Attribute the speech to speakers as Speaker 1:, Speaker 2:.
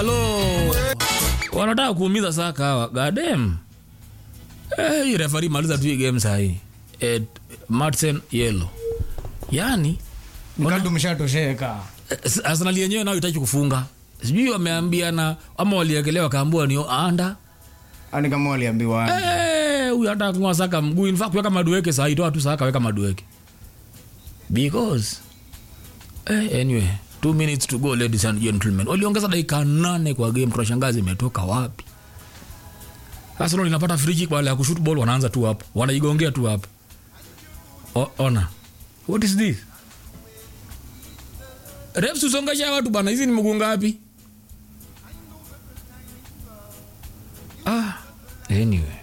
Speaker 1: halo wanataka kuumiza saka hawa gadem eh, hii refari maliza tu hii game sahii eh, martin yelo yani
Speaker 2: mkadu mshatosheka
Speaker 1: eh, arsenal yenyewe nayo itaki kufunga sijui wameambiana ama waliekelea wakaambua ni anda
Speaker 2: ani kama waliambiwa
Speaker 1: Eh, huyu hata kungoa saka mguu in fact weka madueke sahii toa tu saka weka madueke because eh, anyway two minutes to go ladies and gentlemen waliongeza dakika nane kwa game tunashangazi imetoka wapi arsenal inapata free kick baada ya kushoot ball wanaanza tu hapo wanaigongea tu hapo O- ona what is this refs usongesha watu bana hizi ni mguu ngapi ah anyway